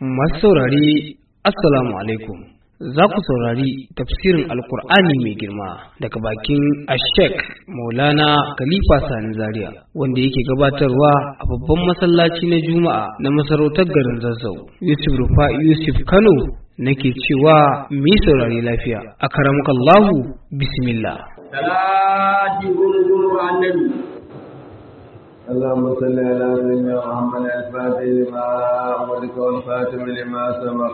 Masu saurari Assalamu alaikum. Za ku saurari tafsirin Alkur'ani mai girma daga bakin Ashek Maulana Khalifa Sani Zaria wanda yake gabatarwa a babban masallaci na Juma'a na masarautar garin Zazzau. Yusuf Rufa Yusuf Kano nake cewa mu yi saurari lafiya. A karamukallahu bismillah. Salati gurguru annabi. اللهم صل على سيدنا محمد الفاتح لما أمرك والخاتم لما سبق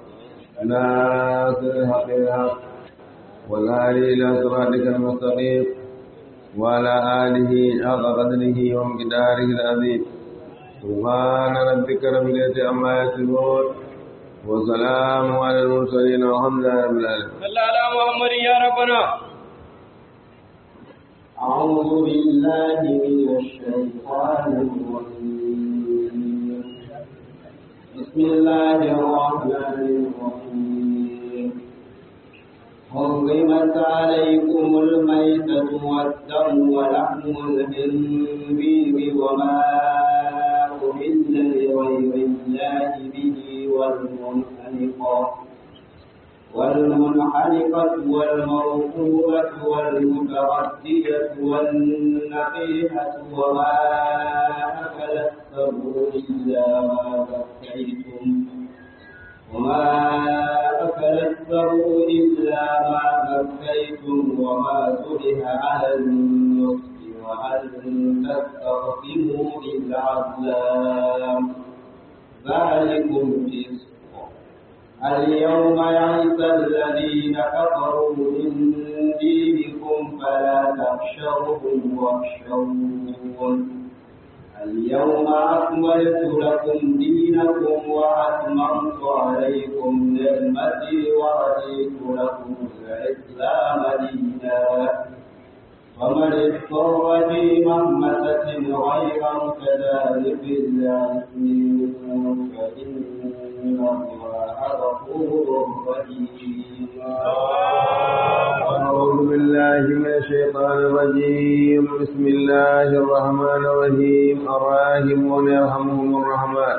ناصر الحق الحق والهادي إلى صراطك المستقيم وعلى آله حق قدره ومقداره العظيم سبحان ربك رب العزة عما يصفون وسلام على المرسلين والحمد لله رب العالمين صلى على محمد يا ربنا أعوذ بالله من الشيطان الرجيم بسم الله الرحمن الرحيم حرمت عليكم الميتة والدم ولحم الخنزير وما أهل لغير الله به والمنحنقة والمنحنقة والموقوبة والمتردية والنقيحة وما أكل السبع إلا ما بكيتم وما أكل السبع إلا ما بكيتم وما ذبح على النصف وأن تستقسموا بالأزلام ذلكم فسق اليوم يئس الذين كفروا من دينكم فلا تخشوهم واخشون اليوم أكملت لكم دينكم وأتممت عليكم نعمتي ورضيت لكم الإسلام دينا ومن اضطر في مهمسة غير كذلك الإثم فإن الله غفور رحيم أعوذ بالله من الشيطان الرجيم بسم الله الرحمن الرحيم الراحمون يرحمهم الرحمن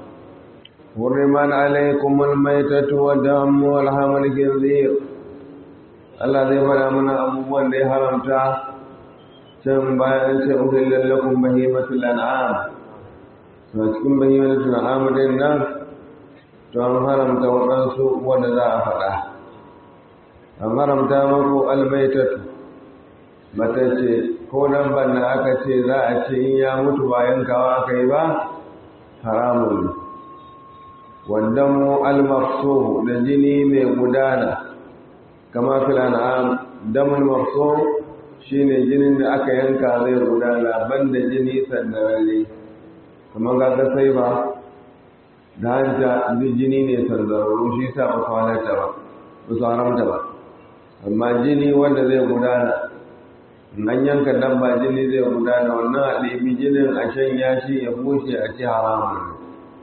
حرمت عليكم الميتة والدم والحم الخنزير Allah zai fara mana abubuwan da ya haramta can bayan sai uhillan lakum bahimatul an'am to cikin bahimatul an'am din nan to an haramta waɗansu wanda za a faɗa an haramta muku almaitatu mata ce ko nan banna aka ce za a ce in ya mutu bayan kawa aka yi ba haramun wanda mu almafso da jini mai gudana kama fil an'am damul mafso shine jinin da aka yanka zai gudana banda jini sandarare kamar ga sai ba da hanta duk jini ne sandararru shi sa ba su halarta ba ba su haramta ba amma jini wanda zai gudana nan yanka dabba jini zai gudana wannan a ɗebi jinin a shan yashi ya bushe a ci haramun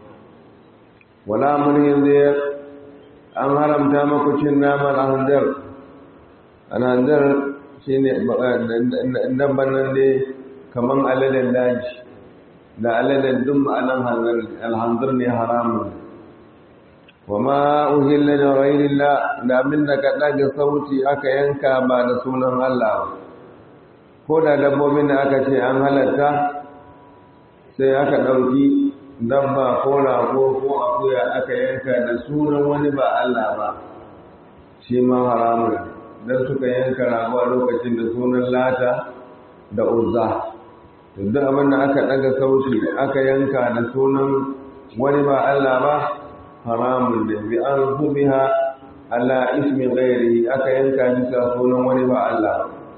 wala mulkin zai an haramta maku cin naman alhandar alhandar shi ne dabban nan dai kamar aladen daji da aladen duk ma'anan alhanzar ne haramun wa ma uhilla da ghairillah da abin da ka ɗaga sauti aka yanka ba da sunan Allah ba ko da dabbobin da aka ce an halatta sai aka ɗauki dabba ko rago ko akuya aka yanka da sunan wani ba Allah ba shi ma haramun don suka yanka rago a lokacin da sunan lata da uzza duk abin da aka ɗaga sauti aka yanka da sunan wani ba Allah ba haramun da bi an hubiha ala ismi ghairi aka yanka bisa sunan wani ba Allah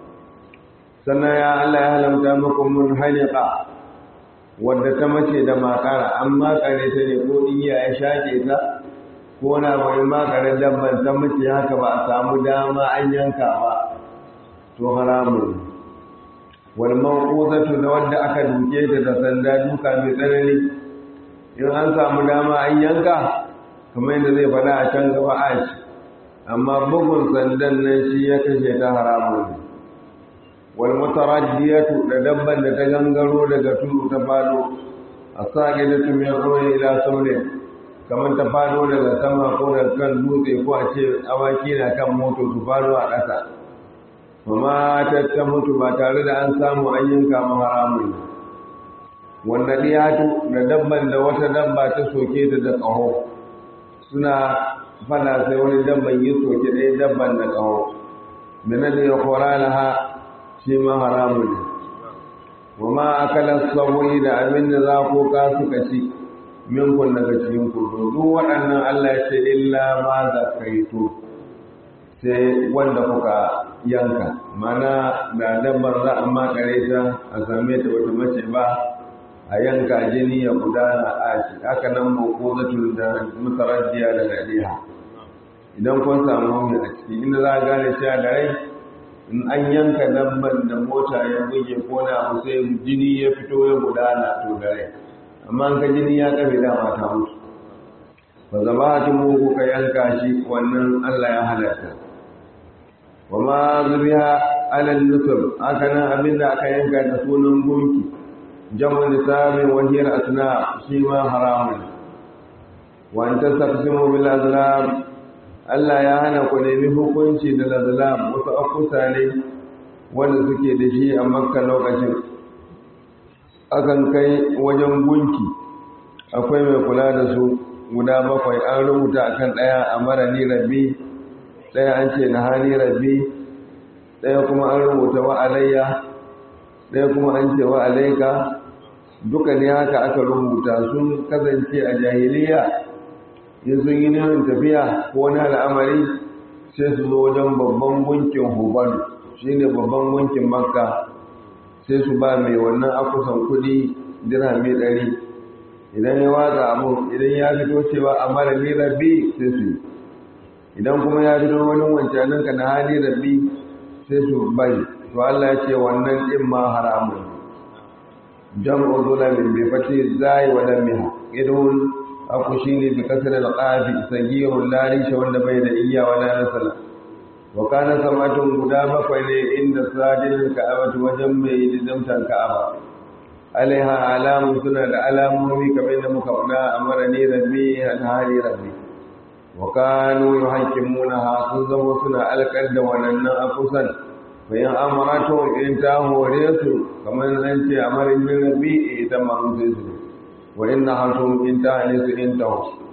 sannan ya Allah ya halamta muku mun haliqa wadda ta mace da makara an makare ta ne ko iya ya shake ta ko na mai makare dabban ta mace haka ba a samu dama an yanka ba to haramun wal mawquzatu da wadda aka duke ta da sanda duka mai tsanani in an samu dama an yanka kamar yadda zai faɗa a can gaba a ci amma bugun sandan nan shi ya kashe ta haramun wal mutaraddiyatu da dabban da ta gangaro daga tudu ta fado asaqidatu min ruhi ila sawli kamar ta fado daga sama ko daga kan dutse ko a ce awaki na kan moto su fado a ƙasa kuma ta mutu ba tare da an samu an yanka haramun wanda ɗiyatu da dabban da wata dabba ta soke ta da ƙaho suna fada sai wani dabban yi soke ɗaya dabban da ƙaho mina da ya kora laha shi ma haramun ne wa ma akala saboyi da abin da za ko ka suka ci minkun daga cikin kudu duk waɗannan Allah ya ce illa ma zakaitu sai wanda kuka yanka mana da dabbar za a makare ta a same ta wata mace ba a yanka jini ya gudana a shi haka nan makozatul da mutaraddiya da nadiha idan kun samu mai a ciki inda za a gane cewa da rai in an yanka dabban da mota ya buge ko na abu sai jini ya fito ya gudana to da rai amma an ka jini ya kafe dama ta mutu ba zaba ta mu kuka yanka shi wannan Allah ya halatta wa ma zubiha alal nusub haka nan abinda aka yanka da sunan gunki jamu nisabin wahiyar asna shi ma haramun wa an tastaqsimu bil azlam Allah ya hana ku nemi hukunci da azlam wasu akusa ne wanda suke da shi a makka lokacin akan kai wajen gunki akwai mai kula da su guda bakwai an rubuta akan daya a mara ni rabbi daya an ce na hani rabbi daya kuma an rubuta wa alayya daya kuma an ce wa alayka duka ne haka aka rubuta sun kasance a jahiliya in sun yi neman tafiya ko wani al'amari sai su zo wajen babban gunkin hubalu shi ne babban gunkin makka sai su ba mai wannan akusan kudi dirhami ɗari idan ya watsa abu idan ya fito cewa a mara ni rabbi sai su yi idan kuma ya fito wani wancanin ka na hali rabbi sai su bari to Allah ya ce wannan ɗin ma haramun jam'u zulamin bi fati zai wa lamiha idun aku shine bi kasar al-qafi sagirul larisha wanda bai da iya wala nasala wa kana samatun guda bakwai ne inda sadin ka'aba wajen mai lidamtan ka'aba alaiha alamun suna da alamomi kamar da muka faɗa amara ni rabbi alhari rabbi wa kanu yuhaqqimunaha sun zama suna alƙar da wannan akusan bayan amaratu in ta hore su kamar nan ce amarin min rabbi ita ma sai su wa inna hatum in ta ne su in ta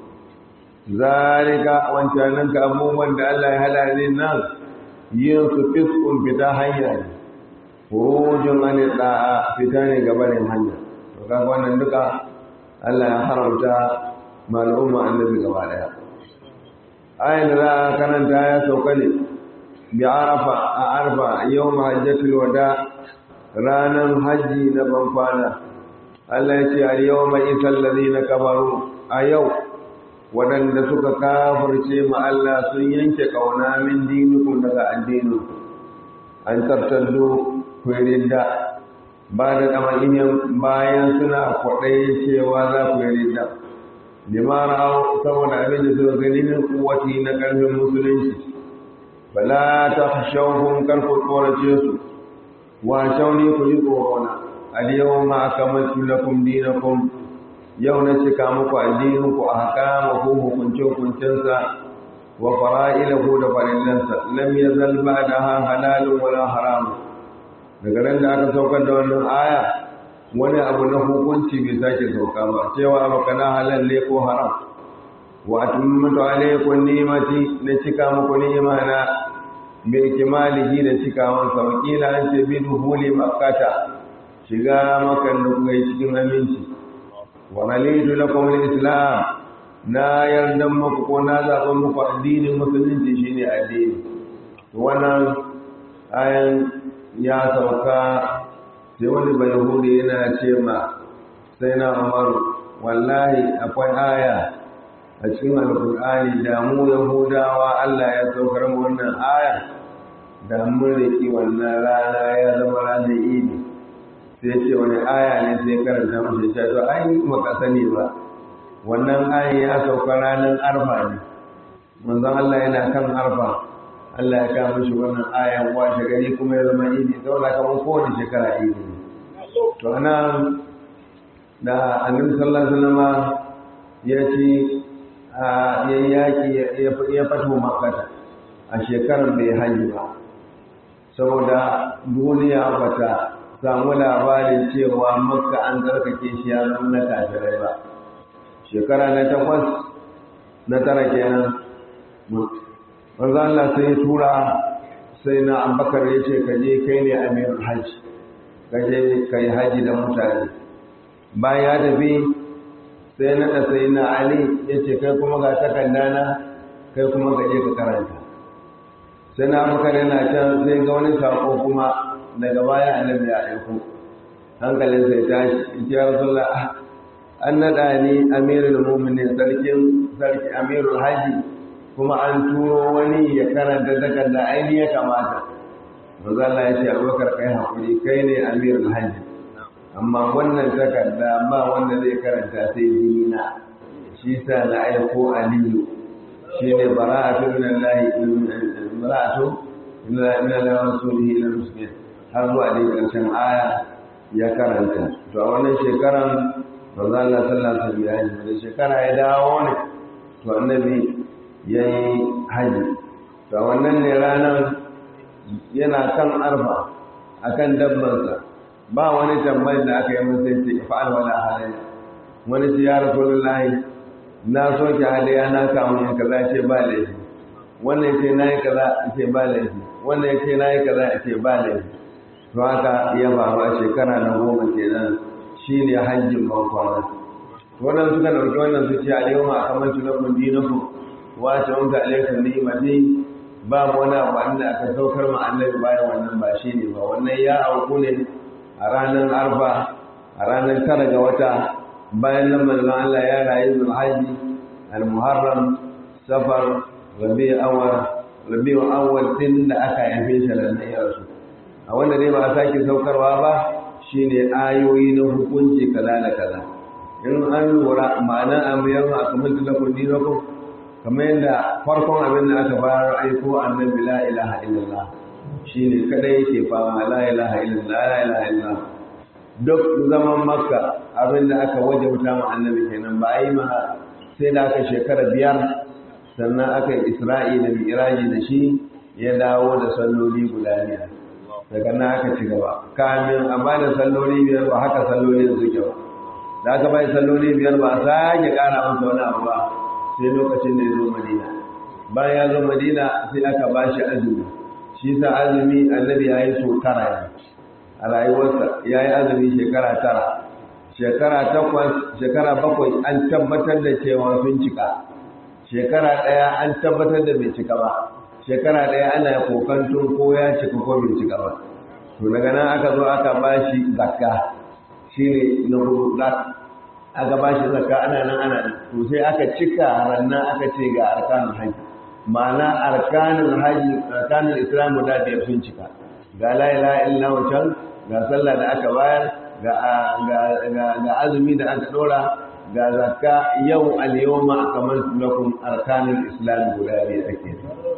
zalika wancanan ka abubuwan da Allah ya halale nan yin su fiskun fita hanya ne furujin an da'a fita ne gabanin hanya to kaga wannan duka Allah ya haramta mal'umma annabi gaba daya ayin da karanta ya sauka ne bi arafa a arfa yau hajjatul wada ranan haji na banfana Allah ya ce al yawma isal ladina kafaru a yau waɗanda suka kafirce ma Allah sun yanke kauna min dinukum daga addinin an tabtaddu da ba da ɗama'iyyar bayan suna kwaɗayi cewa za ku yi ridda limara saboda abin da suka gani min kuwati na ƙarfin musulunci bala ta shauhun karku tsorace su wa shauni ku yi tsorona aliyawan ma aka masu lakum dinakum yau na cika muku addininku a haka maku hukunce-hukuncensa wa fara'ilahu da farillansa lam yazal ba da ha halalun wala haramun daga ran da aka saukar da wannan aya wani abu na hukunci bai sake sauka ba cewa abu kana halal ne ko haram wa atimatu alaykum ni'mati na cika muku ni'imana bi ikmalihi da cikawan sa wakila an ce bi duhuli makkata shiga makan da kuka yi cikin aminci wa ralitu lakum al-islam na yarda muku ko na zaɓa muku addinin musulunci shine addini wannan ayan ya sauka sai wani bai hudu yana ce ma sai na umaru wallahi akwai aya a cikin alkur'ani da mu yahudawa allah ya saukar mu wannan aya da mun riki wannan rana ya zama ranar idi sai ce wani aya ne sai karanta mashi ce to ai maka sani ba wannan aya ya sauka ranar arfa ne manzon allah yana kan arfa Allah ya kama shi wannan ayan washe gari kuma ya zama idi saboda kamar kowane shekara idi ne to ana da annabi sallallahu alaihi wasallam ya ci ya yaki ya fato makata a shekarar bai hajji ba saboda duniya bata samu labarin cewa makka an zarkake shi ya na kafirai ba shekara na takwas na tara kenan wanzu Allah sai tura sai na ambakar ya ce ka je kai ne amirul hajji ka je ka yi hajji da mutane bayan ya tafi sai na da sai na ali ya ce kai kuma ga takardana kai kuma ka je ka karanta sai na ambakar yana can sai ga wani sako kuma daga baya annabi ya aiko hankalin sai tashi ya rasulullah an naɗa ni amirul mu'minin sarkin sarki amirul haji kuma an turo wani ya karanta takarda aini ya kamata manzo Allah ya ce Abubakar kai hakuri kai ne amirul haji amma wannan takarda ba wanda zai karanta sai dinina shi sa na aiko aliyu shine bara'atu minallahi bara'atu minallahi rasulihi ila muslimin har zuwa dai karshen aya ya karanta to a wannan shekaran manzo Allah sallallahu alaihi wasallam ya yi da shekara ya dawo ne to annabi yayi haji to wannan ne ranar yana kan arfa akan dabbansa ba wani tambayar da aka yi masa sai ce fa'al wala halayya wani ce ya rasulullahi na soke hadaya na kawo yin kaza ce ba laifi wannan ce nayi kaza ce ba laifi wannan ce nayi kaza ce ba laifi to haka ya faru a shekara na goma kenan shi ne hajjin bankwana wannan suka ɗauki wannan su ce alayyahu a kamar tunakun dinaku wace wanka alaikun ni'imati ba mu wani abu inda aka saukar ma annabi bayan wannan ba shi ne ba wannan ya auku ne a ranar arfa a ranar tara ga wata bayan nan manzon Allah ya rayu zuwa haji al-muharram safar rabi'u awwal rabi'u awwal din da aka yafe shi da ya rasu a wanda dai ba a sake saukarwa ba shine ayoyi na hukunci kaza da kaza in an lura ma'anar amiyar a kamar tilakun dinakun kamar yadda farkon abin da aka bayar aiko annabi la ilaha illallah shine kada yake fama la ilaha illallah la ilaha illallah duk zaman makka abin da aka wajauta ma annabi kenan ba a yi ma sai da aka shekara biyar sannan aka yi isra'i da mi'raji da shi ya dawo da salloli guda biyar daga na aka ci gaba kamin a ba da salloli biyar ba haka salloli suke ba da aka bai salloli biyar ba a sake kara masa wani abu ba sai lokacin da ya zo madina bayan ya zo madina sai aka ba shi azumi shi sa azumi annabi ya yi so tara ne a rayuwarsa ya yi azumi shekara tara shekara takwas shekara bakwai an tabbatar da cewa sun cika shekara ɗaya an tabbatar da bai cika ba shekara ɗaya ana kokantun ko ya cika ko bai cika ba to daga nan aka zo aka ba shi zakka shi ne na hudu aka ba shi zakka ana nan ana nan to sai aka cika rannan aka ce ga arkanul haji ma'ana arkanul haji arkanul islam da biyar sun cika ga la ilaha illa wancan ga sallah da aka bayar ga ga azumi da aka dora ga zakka yau al-yawma akamaltu lakum arkanul islam guda biyar ake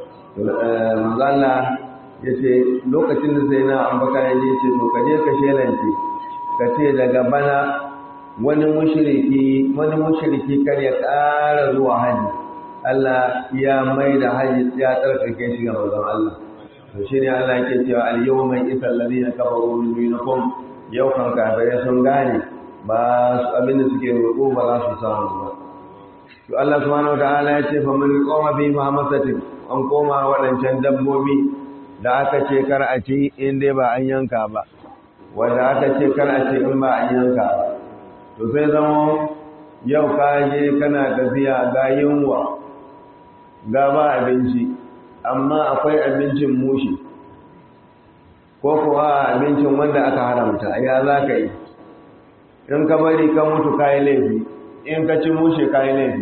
manzala ya ce lokacin da sai na ambaka ya ce to ka je ka shelance ka ce daga bana wani mushriki wani mushriki kar ya ƙara zuwa haji Allah ya mai da haji ya tsarkake shi ga manzon Allah to shine Allah yake cewa al yawma isal ladina kafaru min dinikum yau kan kafirai sun gane ba su abin da suke roƙo ba za su samu ba to Allah subhanahu wataala ya ce fa man qama bi mahamasatin an koma waɗancan dabbobi da aka ce kar a ci in dai ba an yanka ba wanda aka ce kar a ci in ba an yanka ba to sai zama yau ka je kana tafiya ga yunwa ga ba abinci amma akwai abincin mushi ko kuwa abincin wanda aka haramta ya za ka yi in ka bari ka mutu kayi laifi in ka ci mushe kayi laifi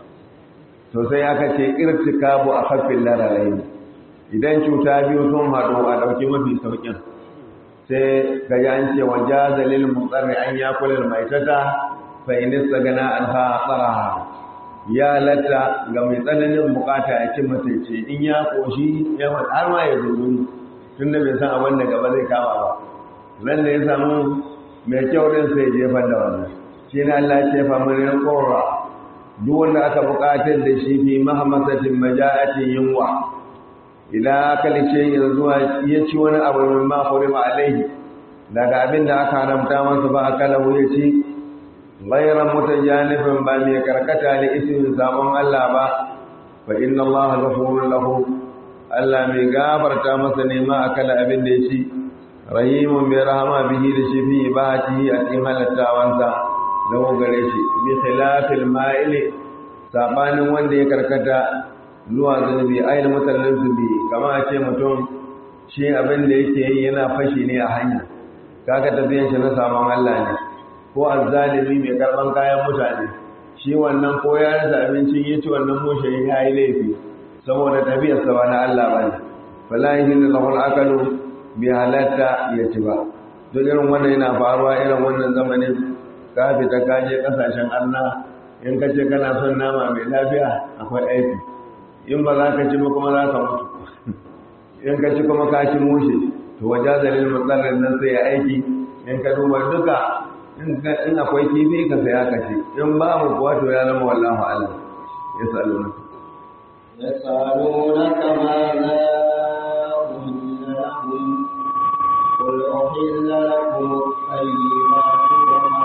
to sai aka ce irtikabu a kafin lararai idan cuta biyu sun haɗu a ɗauki mafi sauƙin sai ga ya an ce wa jazalil mutsarri an ya kula mai tata fa inista gana an ha tsaraha ya latta ga mai tsananin bukata ya ci mataice in ya koshi ya har ma ya zuru tun da bai san abin da gaba zai kama ba nan da ya samu mai kyau din sai jefar da wannan shi ne Allah ce fa mun qurra duk wanda aka buƙatar da shi fi mahamasatin maja'atin yunwa idan aka lice ya zuwa ya ci wani abu min ma hurima alaihi daga abin da aka haramta masa ba aka lahu ya ci ghayran mutajanifin ba mai karkata da ismin sabon Allah ba fa inna Allah ghafurun lahu Allah mai gafarta masa ne ma akala abin da ya ci rahimun mai rahama bihi da shi fi ibatihi a cikin halattawansa lahu gare shi bi khilafil ma'ili sabanin wanda ya karkata zuwa zunubi ayin mutallin zubi kama a ce mutum shi abin da yake yi yana fashi ne a hanya kaga tafiyan shi na sabon Allah ne ko azzalimi mai karban kayan mutane shi wannan ko ya rasa abincin ya ci wannan mushe ya yi laifi saboda tafiyar sa ba na Allah bane fala yahin lahu al-aqlu bi halatta ya ci ba duk irin wannan yana faruwa irin wannan zamanin ka fita ka je kasashen Allah in ka ce kana son nama mai lafiya akwai aiki in ba za ka ci ba kuma za ka mutu in ka ci kuma ka ci mushe to waje zalil matsalar nan sai ya aiki in ka duba duka in akwai kifi ka saya ka ci in babu kuwa to ya zama wallahu alam ya sa'alu na يسألونك ماذا أهل لهم قل أحل لكم الطيبات وما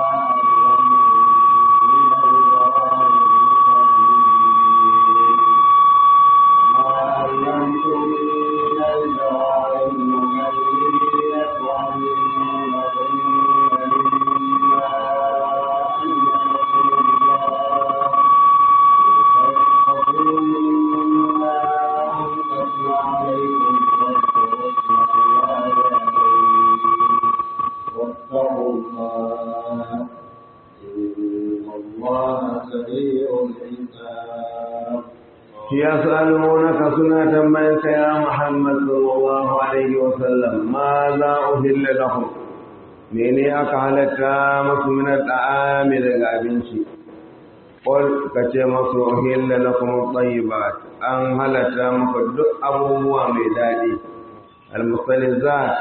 يسألونك سنة منك يا محمد صلى الله عليه وسلم ماذا أهل لهم mene aka halatta masu minar da'ami daga abinci ƙwal ka ce masu ohilla na kuma tsayi ba an halatta maka duk abubuwa mai daɗi almusalizat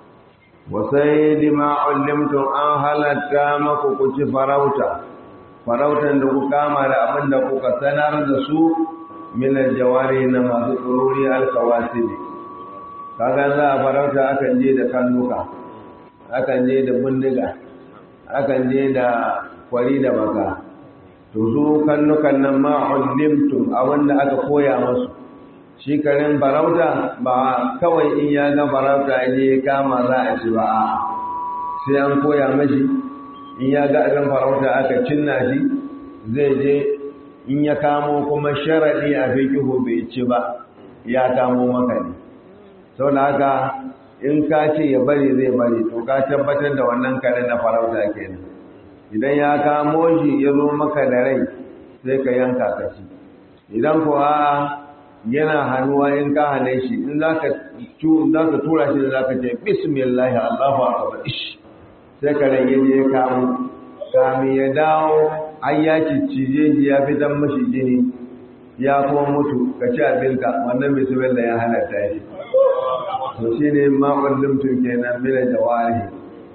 wasai dima'un limtun an halatta maka ku ci farauta farautan da ku kama da abin da kuka sanar da su minar jawari na masu tsorori alkawasibi kaga za a farauta akan je da kannuka akan je da bindiga akan je da kwari da baka to su kannukan nan ma ulimtum abinda aka koya musu shi karin farauta ba kawai in ya ga farauta ne kama za a ci ba sai an koya mashi in ya ga abin farauta aka cinna shi zai je in ya kamo kuma sharaɗi a fikihu bai ci ba ya kamo maka ne sau da haka in ka ce ya bari zai bari to ka tabbatar da wannan kare na farauta kenan idan ya kamo shi ya zo maka da rai sai ka yanka ka ci idan kuwa yana hannuwa in ka hane shi in za ka tura shi za ka ce bismillah allahu akbar ish sai ka rage je ya kamo kami ya dawo an ya cije ji ya fitan mashi jini ya kuma mutu ka ci abinka wannan bismillah ya halatta shi to shi ne makon limtun kenan mina jawari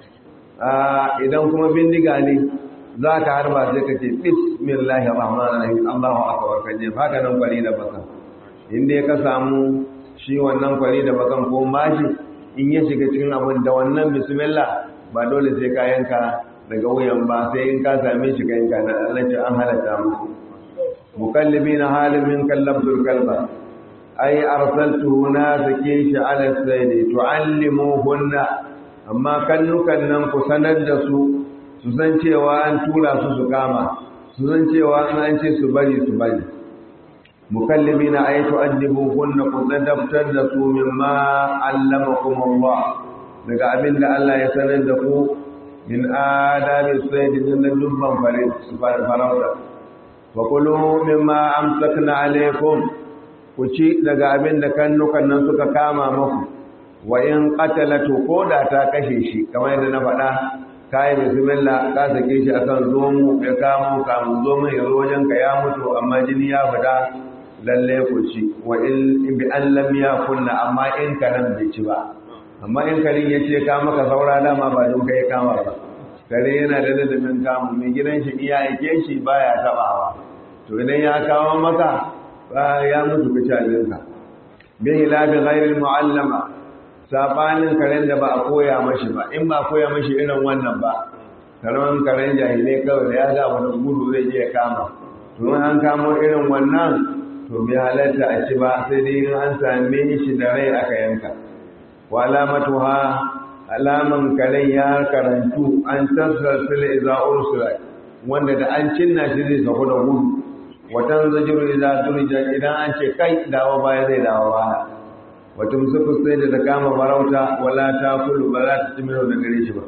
idan kuma bindiga ne za ka harba sai ka ce bismillahir rahmanir rahim Allahu akbar ka je haka nan kwari da bakan inda ya ka samu shi wannan kwari da bakan ko mashi in ya shiga cikin abin da wannan bismillah ba dole sai ka yanka daga wuyan ba sai in ka same shi ka yanka na Allah ce an halatta muku mukallibina halin min kallabtul kalba ai arsaltuhu na sake shi ala saydi tuallimuhunna amma kannukan nan ku sanar da su su san cewa an tura su su kama su san cewa an ce su bari su bari mukallimina ay tu'addibuhunna ku ladabtar da su mimma allamakum Allah daga abin da Allah ya sanar da ku min adabi saydi din dubban fare su fara farauta wa kulu mimma amsakna alaykum ku ci daga abin da kannukan nan suka kama maku wa in qatalatu ko da ta kashe shi kamar yadda na faɗa kai bismillah ka sake shi akan zomu ya kamo kamun zomu ya zo wajen ka ya mutu amma jini ya fita lalle ku ci wa in bi an lam yakunna amma in karan bai ci ba amma in karin ya ce ka maka saura dama ba don kai kama ba kare yana da ladabin kamu mai gidan shi iya aike shi baya tabawa to idan ya kawo maka ba ya mutu ka ci abinka bin hilafi ghairil mu'allama sabanin karen da ba a koya mashi ba in ba a koya mashi irin wannan ba karamin karen jahilai kawai da ya ga wani gudu zai je ya kama to an kamo irin wannan to bai halatta a ci ba sai dai in an same shi da rai aka yanka wa alamatuha alaman karen ya karantu an tasarsil iza ursula wanda da an cinna shi zai sako da gudu watan zajiru iza durja idan an ce kai dawo baya zai dawo baya wata musufu sai da ta kama farauta wala ta kulu ba za ta ci mino da gare shi ba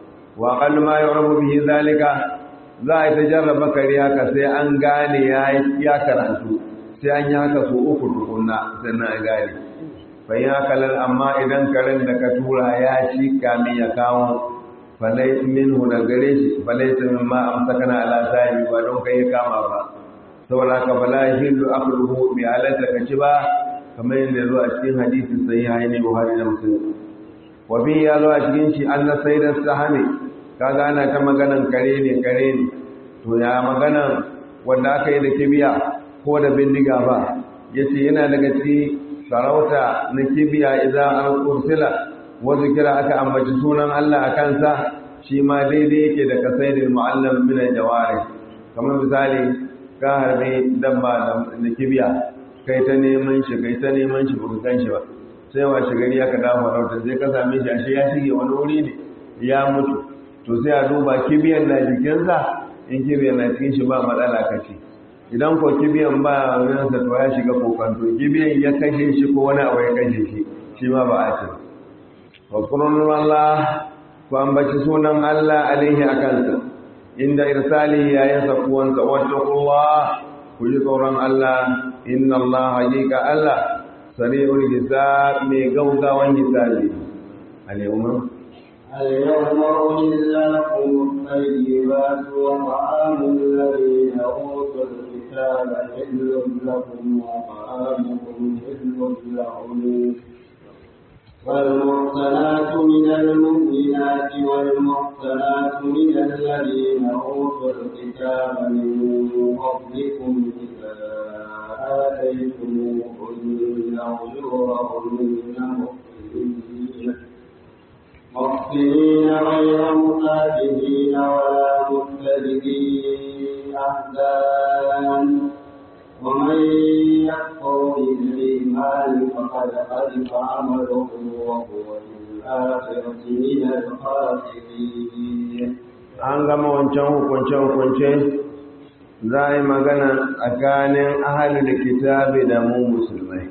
wa qallu ma yurabu bihi zalika za a ta jarraba kare haka sai an gane ya karantu sai an yi haka su uku tukunna sannan a gane bayan hakalar amma idan karen da ka tura ya ci kamin ya kawo falai minhu da gare shi falai ta min ma amsa kana ala sahibi ba don kai ya kama ba saboda ka fala hillu akluhu bi halatta ka ci ba kamar yadda ya zo a cikin hadisin sahiha ne Buhari da Muslim wa bi ya zo a cikin shi an sai da sahami kaga ana ta maganan kare ne kare ne to ya maganan wanda aka yi da kibiya ko da bindiga ba yace yana daga cikin sarauta na kibiya idan an kursila wasu kira aka ambaci sunan Allah a kansa shi ma daidai yake da kasaidin mu'allam min al-jawari kamar misali ka harbe dabba da kibiya kai ta neman shi kai ta neman shi baka kan shi ba sai wa shigari aka dawo farauta sai ka same shi ashe ya shige wani wuri ne ya mutu to sai a duba kibiyan na jikinsa in kibiyan na cikin shi ba matsala kace idan ko kibiyan ba ransa to ya shiga kokanto kibiyan ya kashe shi ko wani abu ya kashe shi shi ma ba a ce wa Allah ku ambaci sunan Allah alaihi akansa inda irsali yayin sakuwansa wattaqullah ku ji tsoron Allah inna Allah haqiqa Allah sari'ul hisab mai gaugawan hisabi al-yawma اليوم أحل لكم الطيبات وطعام الذين أوتوا الكتاب حل لكم وطعامكم حل لهم والمحصنات من المؤمنات والمحصنات من الذين أوتوا الكتاب من قبلكم إذا آتيتموهن أجورهن محسنين محسنين غير مسافرين ولا متخذين أحزان ومن يكفر بالإيمان فقد خلف عمله وهو في الآخرة من الخاسرين an gama wancan hukunce-hukunce za a yi magana tsakanin ahalin kitabi da mu musulmai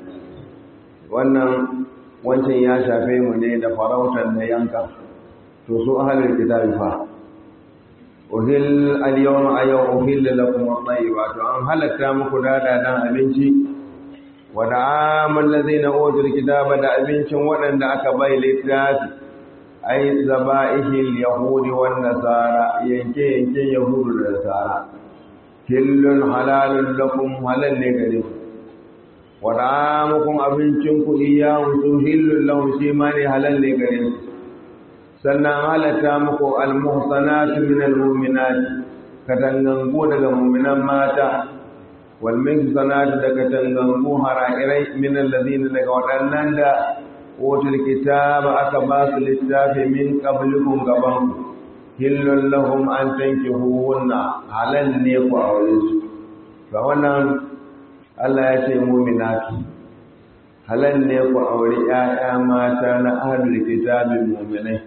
wannan wancan ya shafe mu ne da farautar da yanka to su ahalin kitabi fa uhil al-yawma ayyau uhil lakum at-tayyibat to an halatta muku dada dan abinci wa da'amul ladina utul kitaba da abincin waɗanda aka bai littafi ai zaba'ihil yahudi wan nasara yanke yanke yahudu da nasara killun halalun lakum halal ne gare ku wa da'amukum abincin ku iyyahu tuhillun lahum shi ma ne halal ne gare ku sannan halatta muku almuhsanatu min almu'minat katangangu daga mu'minan mata wal mihsanatu daga katangangu hara'irai min alladhina daga waɗannan da wutul kitaba aka ba su littafi min qablikum gaban hillun lahum an tankihuhunna halal ne ku aure su ga wannan Allah ya ce mu'minatu halal ne ku aure ƴaƴa mata na ahlul kitabi mu'minai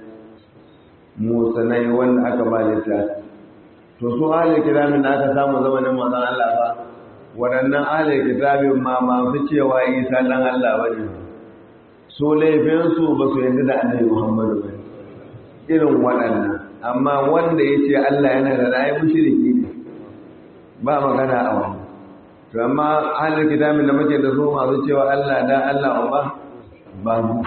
musanai wanda aka ba littafi to su ahlul kitabin da aka samu zamanin manzon Allah ba waɗannan ahlul kitabin ma masu cewa Isa dan Allah bane su laifinsu ba su yadda da annabi Muhammadu ba irin waɗannan amma wanda ya ce Allah yana da ra'ayi mushriki ne ba magana a wani to amma ahlul kitabin da muke da su masu cewa Allah da Allah ba ba mu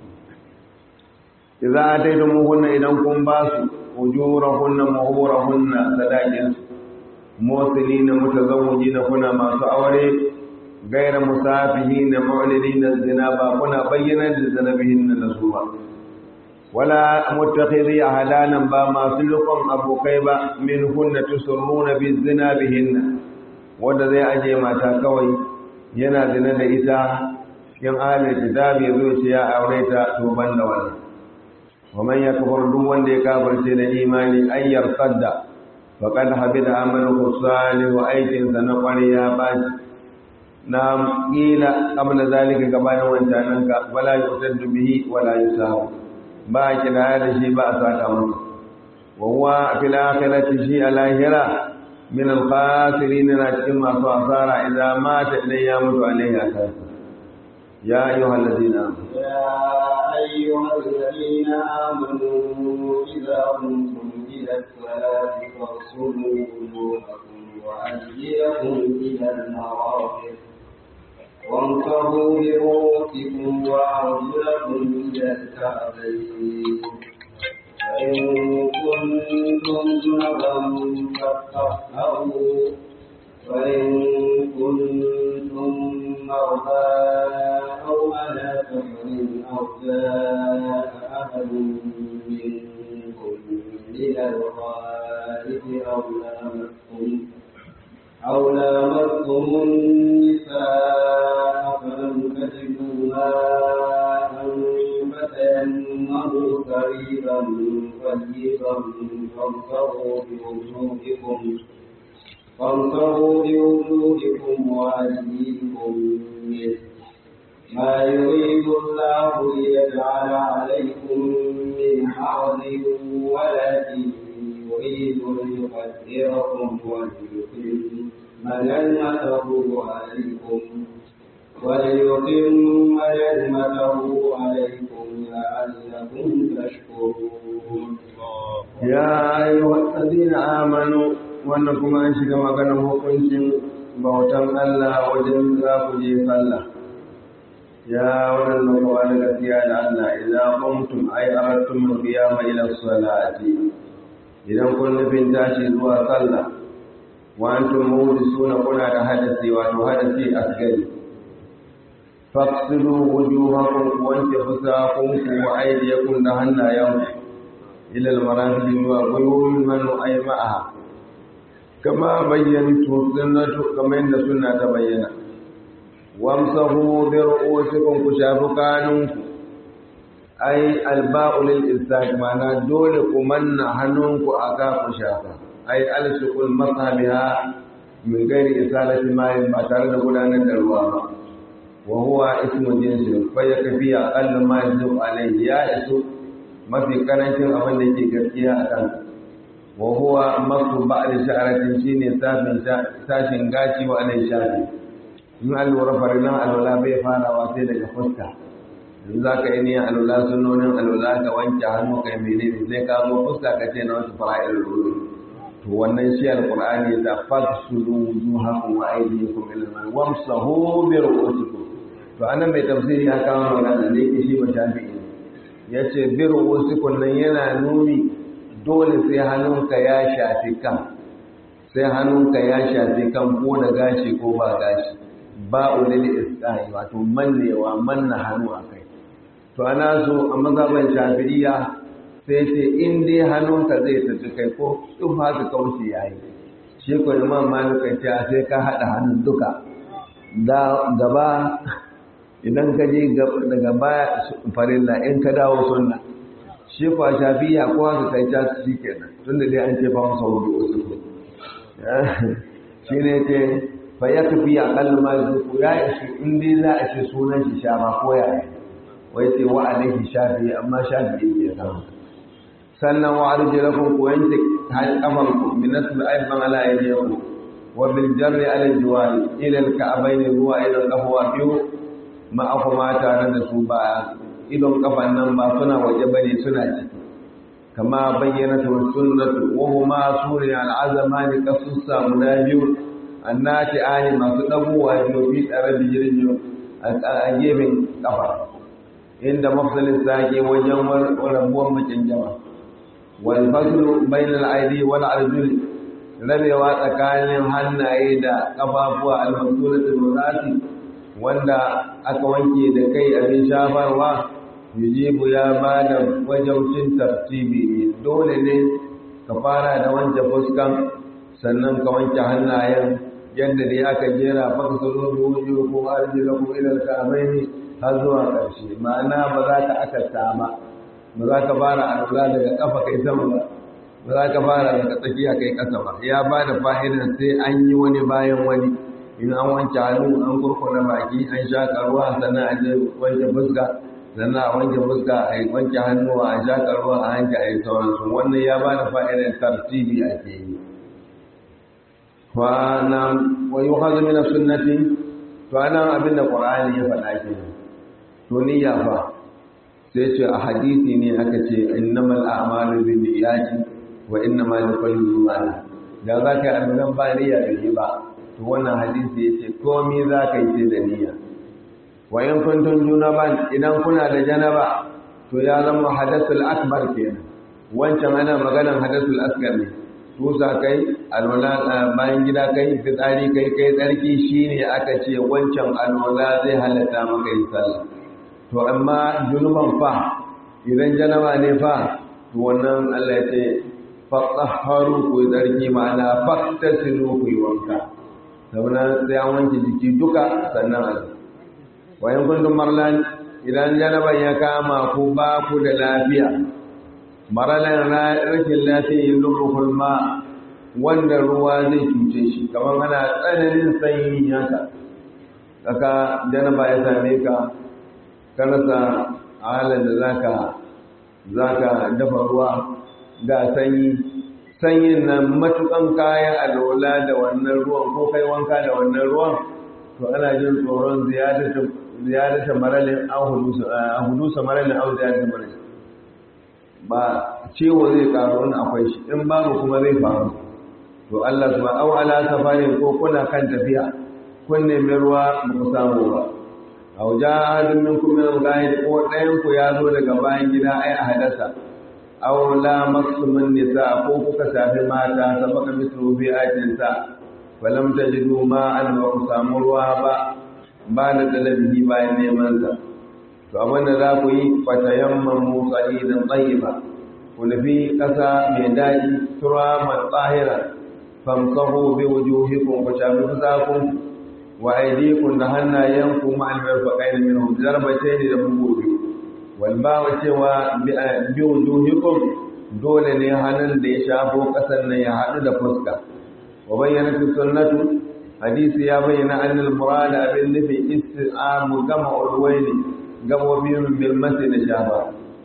idza ataytumuhunna idan kun ba su ujurahunna muhurahunna sadaqin musilina mutazawwijina kuna masu aure gaira musafihin mu'linin zina ba kuna bayyana da zanabihin nasuba wala muttakhidhi ahdanan ba masu lukun abokai ba min hunna tusurruna bizina bihinna wanda zai aje mata kawai yana zina da ita in ahlul kitabi ya zo ce ya aure ta to banda wannan wa man yakfur duk wanda ya kafirce da imani ayyar sadda faqad habida amaluhu salih wa aikin sa na ƙwariya baci na kila qabla zalika gabanin wancan ka wala yutaddu bihi wala yusahu ba kina da shi ba a saka masa wa huwa fil akhirati shi alahira min al-khasirin na cikin masu asara idan mata idan ya mutu alaihi asara يا أيها الذين آمنوا يا أيها الذين آمنوا إذا قمتم إلى الصلاة فاغسلوا وجوهكم وأيديكم إلى المرافق وامسحوا برؤوسكم وأرجلكم إلى الكعبين فإن كنتم جنبا فاطهروا وإن كنتم مرضى أو على سفر أو جاء أحد منكم من الغائب أو لامستم أو لامستم النساء فلم تجدوا ماء فتيمموا قريبا طيبا فامسحوا بوجوهكم فامسحوا بوجوهكم وأيديكم منه ما يريد الله ليجعل عليكم من حرج ولكن يريد ليقدركم وليتم نعمته عليكم وليتم نعمته عليكم لعلكم تشكرون يا أيها الذين آمنوا wannan kuma an shiga maganar hukuncin bautan Allah wajen za ku je sallah ya wannan nufawa na gaskiya da Allah idan kuntum ay aradtum qiyama ila salati idan kun nufin tashi zuwa sallah wa antum suna kuna da hadasi wato hadasi asgari faqsilu wujuhakum wa antu fusakum wa aydiyakum da hannayanku ila al-marafiq wa quyul man ay ma'aha kama bayyantu sunnatu kamar yadda sunna ta bayyana wamsahu bi ru'usikum ku shafu kanunku ai alba'u lil istaq mana dole ku manna hannunku aka ku shafa ai alsuqul masabiha min gairi isalati ma'in ba tare da gudanar da ruwa ba wa huwa ismu jinsi fa yakfi aqall ma yajibu alayhi ya isu mafi karancin abin da yake gaskiya a kansa wa huwa masu ba'd sha'aratin shine safin sashin gashi wa alai shafi in an lura farilan alwala bai farawa sai daga fuska in za ka yi niyan alwala sunonin alwala ka wanke hannu ka yi menene sai ka zo fuska ka ce na wasu fara'il ruru to wannan shi alqur'ani da faksulu wujuhakum wa aydiyakum ila al wamsahu bi ru'usikum to anan mai tafsiri ya kawo magana da yake shi ba shafi'i yace bi ru'usikum nan yana nuni dole sai hannunka ya shafi kan sai hannunka ya shafi kan ko da gashi ko ba gashi ba ulil isqai wato mannewa manna hannu akai to ana so a mazhaban shafi'iyya sai ce in dai hannunka zai tafi kai ko in haka kauce yayi shi ko imam malik ya ce sai ka hada hannun duka da gaba idan ka je daga baya farilla in ka dawo sunna shi kwa shafiya ko haka kai ta shi kenan tunda dai an ce fa masa wudu wasu ko shi ne ce fa ya tafi a kallu ma zuku ya ishi in dai za a ce sunan shi shafa ko ya yi wai ce wa alaihi shafi amma shafi ya samu sannan wa arjulakum ku wanke kafan ku min nasb ayban ala aydiyakum wa bil jarri ala juwari ila al ka'bayn ruwa ila al qahwa biyu ma akuma tare da su ba idon kafan nan ba suna waje bane suna ciki kama bayyana ta sunnatu wa huma suri al azamani qasussa munabiyu annati ani masu dabuwa biyu fi tsare bijirjo a gefen kafa inda mafsalin sake wajen rabuwan macen jama wal faslu bainal aidi wal arjul rabewa tsakanin hannaye da kafafuwa al masulatul rasi wanda aka wanke da kai abin shafarwa yujibu ya ba da wajaucin tartibi dole ne ka fara da wanke fuskan sannan ka wanke hannayen yadda dai aka jera baka salo bi wujuhukum arjulakum ila al-ka'bayn har zuwa ƙarshe ma'ana ba za ka akasta ba ba za ka fara alwala daga kafa kai sama ba ba za ka fara daga tsakiya kai ƙasa ba ya ba da fa'idar sai an yi wani bayan wani in an wanke hannu an kurkuna baki an shaƙa ruwa sannan a je wanke fuska sannan a wanke fuska a wanke hannu a shaƙa ruwa a hanke a yi sauransu wannan ya ba da fa'idar tartibi a ke yi wa yi hazu mina sunnati to ana abin da ƙwararri ya faɗa ke to niyya fa sai ce a hadisi ne aka ce innamal a'malu bin niyyati wa innamal likulli imani da za ka yi abin ba niyya da yi ba to wannan hadisi ya ce komi za ka yi sai da niyya wa in kuntum junaban idan kuna da janaba to ya zama hadathul akbar kenan wancan ana maganan hadathul asghar ne tusa kai alwala bayan gida kai fitsari kai kai tsarki shine aka ce wancan alwala zai halatta maka yin sallah to amma junuban fa idan janaba ne fa to wannan Allah ya ce fatahharu ku tsarki ma'ana faktasilu ku yi wanka saboda sai an wanke jiki duka sannan a wayan kuntum marlan idan janaban ya kama ku ba ku da lafiya maralan rashin lafiya yin lubukul ma wanda ruwa zai cuce shi kamar ana tsananin sanyi haka kaka janaba ya same ka ka rasa halin da zaka zaka dafa ruwa ga sanyi sanyin nan matukan kayan alola da wannan ruwan ko kai wanka da wannan ruwan to ana jin tsoron ziyadata maralin an hudusa maralin an ziyadata maralin ba ciwo zai karu in akwai shi in babu kuma zai faru to Allah su au ala safarin ko kuna kan tafiya kun nemi ruwa ba ku samu ba au jahadun minkum min al-ghaid ko ɗayan ku ya zo daga bayan gida ai a hadasa aw la maksumun nisa ko kuka safi mata sabaka mislu bi ayatin sa falam tajidu ma an wa samu ruwa ba ba da talabihi bayan neman sa to abin da za ku yi fatayammamu sa'idan tayyiba ku nufi ƙasa mai daɗi turaman tsahira famsahu bi wujuhikum ku shafi fusakun wa aydikum da hannayenku ma'al mirfaqain minhum zarbatain da bugu biyu walbawa cewa bi wujuhikum dole ne hannun da ya shafo kasan nan ya haɗu da fuska wa bayyana fi sunnatu hadisi ya bayyana annal murad abin nufi isti'amu gama ulwaini gama biyun bil masjid da shafa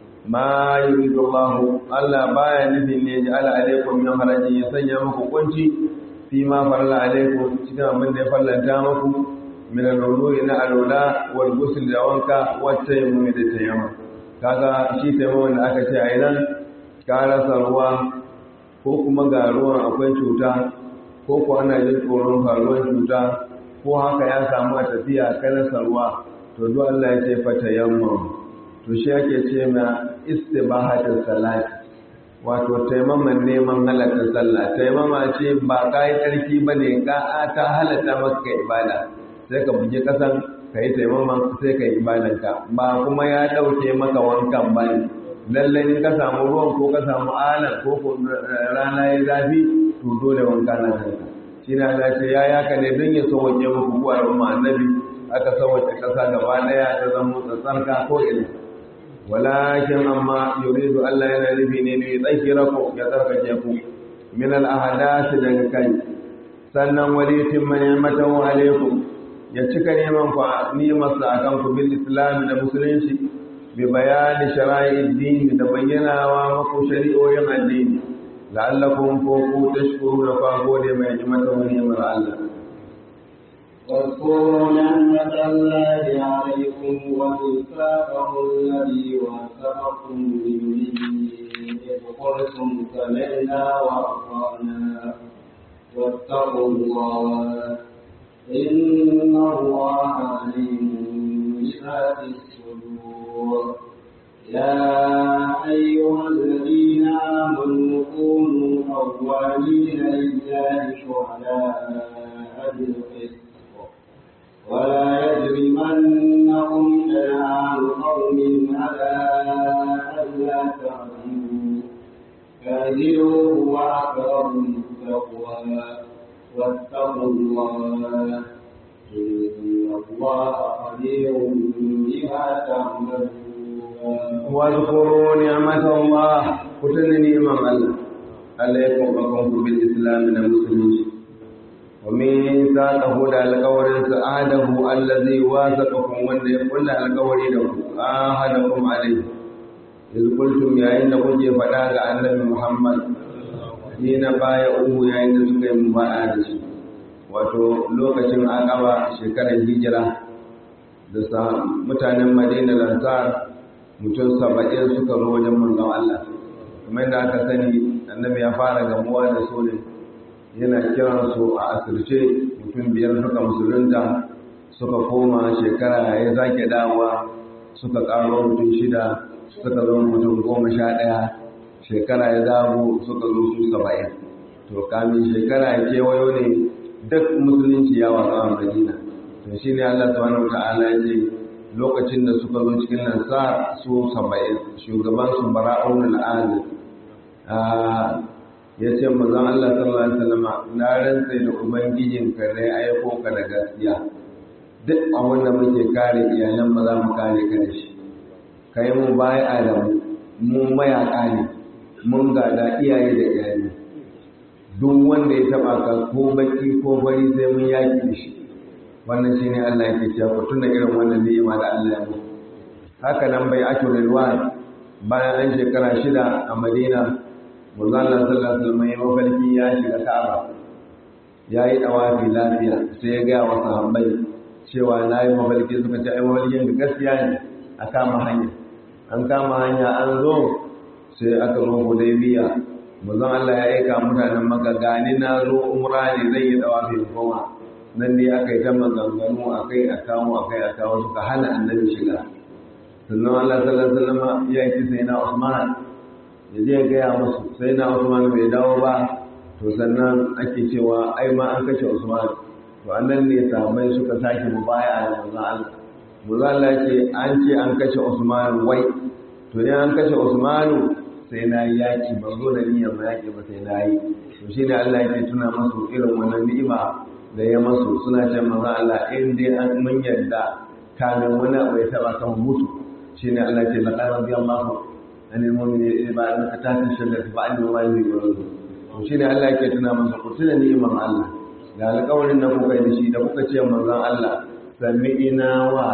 ma yuridu Allah Allah baya nufin ne ya ala alaikum min harajin ya sanya muku kunci fi ma farla alaikum cikin abin da ya fallanta muku min al-wudu'i na alula wal ghusl da wanka wacce mu da tayammum kaga shi taimakon da aka ce a idan ka rasa ruwa ko kuma ga ruwan akwai cuta ko ko ana jin tsoron faruwar cuta ko haka ya samu a tafiya ka rasa ruwa to duk Allah ya ce fata yamma to shi ake ce ma istibahatul salat wato taimaman neman halatta sallah taimama ce ba ka yi tsarki ba ne ka ta halatta maka ibada sai ka buge kasan ka yi taimaman sai ka yi ibadanka ba kuma ya ɗauke maka wankan ba ne lallai in ka samu ruwan ko ka samu alan ko ko rana ya zafi to dole wanka na kanka shi na da ce ya yaka ne don ya sauwaƙe muku ko al'umma annabi aka sauwaƙe ƙasa gaba ɗaya ta zama tsatsarka ko ina walakin amma yuridu Allah yana nufi ne ne tsakira ku ya tsarkake ku min al-ahadath daga kai sannan walitin man yamatahu alaikum ya cika neman ku nimarsa a kanku bil islam da musulunci bi bayani shara'i din da bayyanawa maku shari'o'in addini la'allakum ko ku tashkuru da kwa gode mai ni'mata wa ni'mar Allah واذكروا نعمة الله عليكم وميثاقه الذي وثقكم به إذ قلتم سمعنا وأطعنا واتقوا الله إن الله عليم بذات الصدور يا أيها الذين آمنوا كونوا قوامين لله شهداء بالقسط ولا يجرمنكم شنآن قوم على ألا تعدلوا اعدلوا هو أقرب للتقوى واتقوا الله الله إن الله خبير بما تعملون واذكروا نعمة الله كتن نعمة الله عليكم وكم بالإسلام من المسلمين ومن ساقه da alƙawarin sa'adahu allazi wasaqakum wanda ya kulla alƙawari da ku ahadakum alayhi iz qultum yayin da kuke faɗa ga annabi Muhammad ni na baya uhu yayin da suka yi mubaya'a da shi wato lokacin aqaba shekarar hijira da sa mutanen Madina da Ansar mutum saba'in suka zo wajen manzon Allah kamar da aka sani annabi ya fara gamuwa da su ne yana kiran su a asirce mutum biyar suka musulunta suka koma shekara ya zake dawowa suka karo mutum shida suka zo mutum goma sha ɗaya shekara ya dawo suka zo su saba'in to kamin shekara ya kewayo ne duk musulunci ya watsa a madina to shi ne allah subhanahu wa ta'ala ya ce lokacin da suka zo cikin nasar su saba'in shugaban su bara'un al'adu ya ce mazan Allah sallallahu Alaihi wasallama na rantsai da ubangijin ka ne aiko ka da gaskiya duk a wanda muke kare iyalan ba za mu kare ka da shi ka yi mu baya adamu mun mayaka ne mun gada iyaye da iyali duk wanda ya taba ka ko baki ko bari sai mun yaki da shi wannan shine Allah yake cewa ku tuna irin wannan ni'ima da Allah ya muku haka nan bai ake rilwan bayan an shekara shida a Madina manzo Allah sallallahu alaihi wasallam ya mafarki ya shiga Ka'aba ya yi dawafi lafiya sai ya ga wa sahabbai cewa na yi mafarki suka ce ai mafarkin da gaskiya ne a kama hanya an kama hanya an zo sai aka zo Hudaybiya manzo Allah ya aika mutanen Makka gani na zo umra ne zai yi dawafi goma nan ne aka yi ta maganganu a kai a kawo a kai a kawo suka hana annabi shiga sannan Allah sallallahu alaihi wasallam ya yi sai na Usman ya je ya gaya musu sai na Usman bai dawo ba to sannan ake cewa ai ma an kashe Usman to annan ne sahabbai suka sake mubaya da manzon Allah manzon Allah ya ce an ce an kashe Usman wai to ne an kashe Usman sai na yi yaki ban zo da niyyar ma yaki ba sai na yi to shine Allah yake tuna musu irin wannan ni'ima da ya masu suna ce maza Allah in dai an mun yarda kamin wani abu ya taba kan mutu shine Allah ce laqad radiyallahu anil mu'mini ba an ka tafi shalla ba an yi wani gurin to shine Allah yake tuna masa ku tuna ni'imar Allah da alƙawarin da kuka yi shi da kuka ce manzon Allah sami'ina wa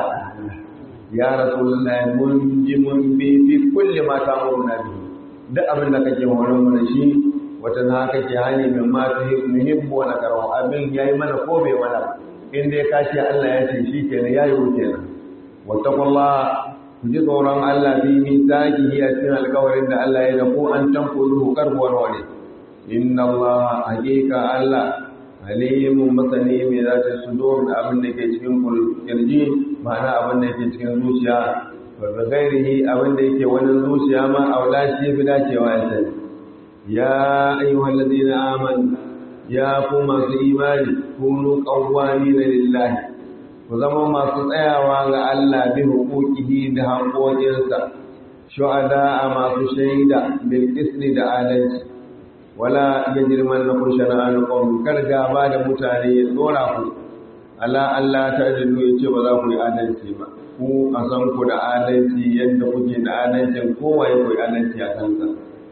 ya rasulullahi mun ji mun bi fi kulli ma ta'muruna bihi duk abin da kake horon mu da shi wata na kake hani min ma ta muhimmu wa nakarahu abin yayi mana ko bai mana in dai ka ce Allah ya ce shi kenan yayi wuce nan wattaqullah ku ji tsoron Allah fi misaqihi a cikin alƙawarin da Allah ya da ku an tankudu karbuwar wani inna Allah haqiqa Allah alimun masani mai za ta sudur da abin da ke cikin kirji ma'ana abin da ke cikin zuciya wa gairihi abin da yake wani zuciya ma aula shi fi dacewa ya sani ya ayyuhal ladina amanu ya ku masu imani kunu qawwamina lillahi ku zama masu tsayawa ga Allah bi huquqihi da haƙoƙinsa shuhada a masu shaida bil qisli da adalci wala yajrimannakum shana'an qawmin kar gaba da mutane ya tsora ku ala Allah ta dillu yace ba za ku yi adalci ba ku a san ku da adalci yadda kuke da adalcin kowa ya koyi adalci a kansa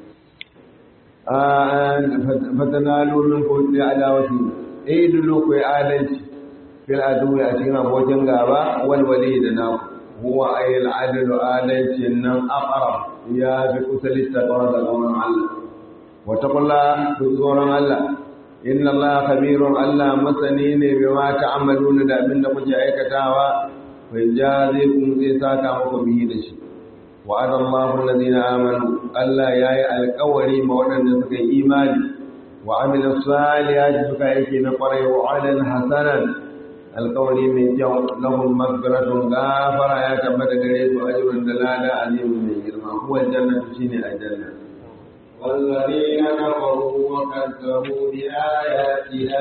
fatanalu min kulli adawati eh dullo ku adalci fil adu a cikin abokin gaba wal wali da na huwa ayil adlu adalci nan aqrab ya bi kusali taqwa da qawlan Allah wa taqulla bi tsoron Allah inna Allah khabirun Allah masani ne bima ta'maluna da abin da kuke aikatawa fa jazikum zai saka muku bihi da shi وعد الله الذين آمنوا ألا ياي القوري مودن سكا إيماني وعمل الصالحات سكا يكي نقري وعدا حسنا القوري من جو لهم مغفرة غافرة يا كبت غريت أجر دلالة عظيم من جرما هو الجنة شيني الجنة والذين كفروا وكذبوا بآياتنا